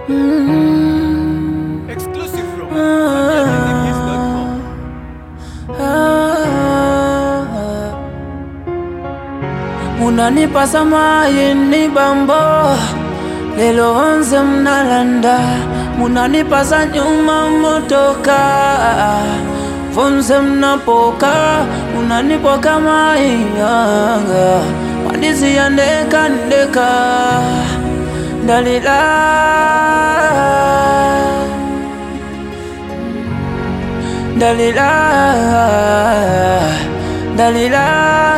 Mm. Exclusive from Ah. AmericanMusics.com. Ah. munanipa samayini bambo lelo onze mnalanda munanipa za nyuma motoka vonse mnapoka munanipa kama iyanga mwandizi ya ndeka ndeka ndalila dalila dalila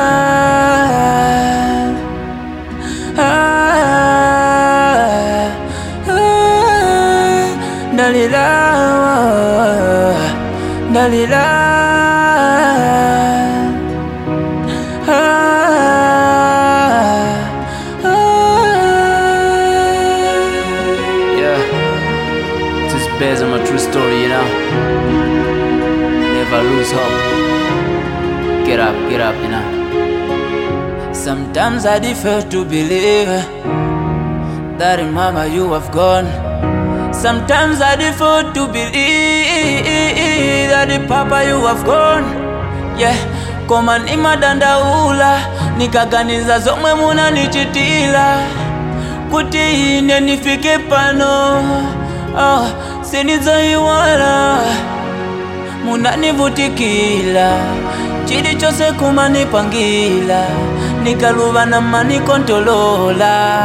ah, ah, dalila dalila ah, ah. Yeah, this is based on my true story, you know. Never lose hope. Get up, get up, you know. Sometimes I defer to believe that in mama you have gone. Sometimes I defer to believe that in papa you have gone. Yeah, koma ni madandaula nikaganiza zomwe munanichitila kuti ine nifike pano oh, sinidzayiwala munanivutikila chilichonse kumanipangila nikaluva na manikontolola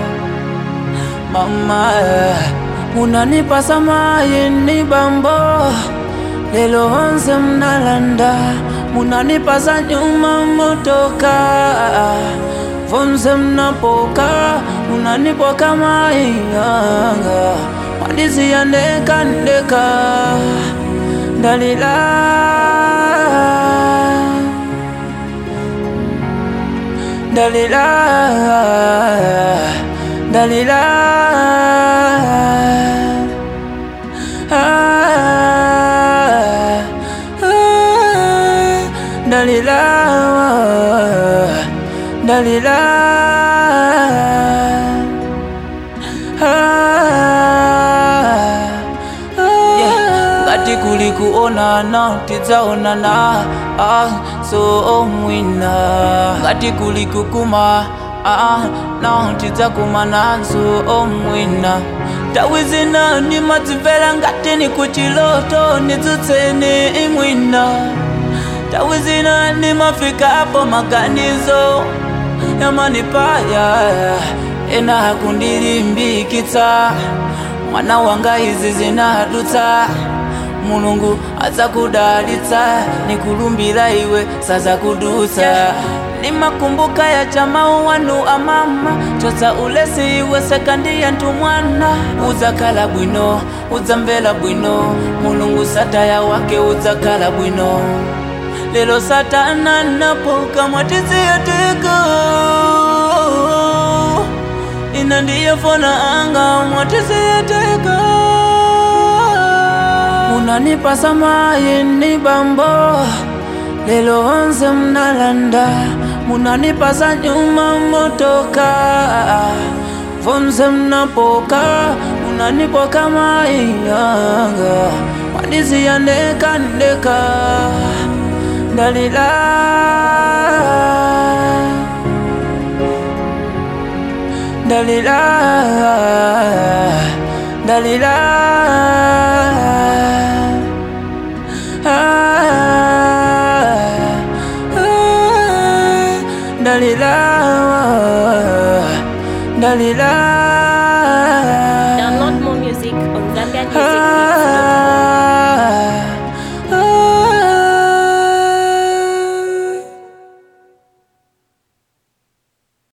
mama munanipa samayini bambo lelo onse mnalanda munanipa za nyuma motoka vonse mnapoka munanipa kama iyanga mwandizi ya ndeka ndeka dalila dalila dalila ah, ah, dalila dalila yeah. ngati kuli kuonana tidzaonana ah, so mwina ngati kuli kukuma ah, no tidzakumana so mwina tawi zina nimadzimvera ngati ni kuchiloto nidzutseni mwina tawi zina nimafikapo maganizo yamanipaya ena akundilimbikitsa mwana wanga izi zinadutsa mulungu adzakudalitsa nikulumbira iwe sazakudutsa nimakumbuka ya chamau wanu amama chotsa ulesi iwe sekandi yantu mwana udzakhala bwino udzamvera bwino mulungu sataya wake udzakhala bwino lelo satana napoka mwatiziyateka ina ndiye fona anga mwatiziyateka unanipa samayini bambo lelo onse mnalanda munanipa za nyuma motoka vonse mnapoka munanipa kama iyanga mwandizi ya ndeka ndeka dalila dalila dalila ah, ah, dalila dalila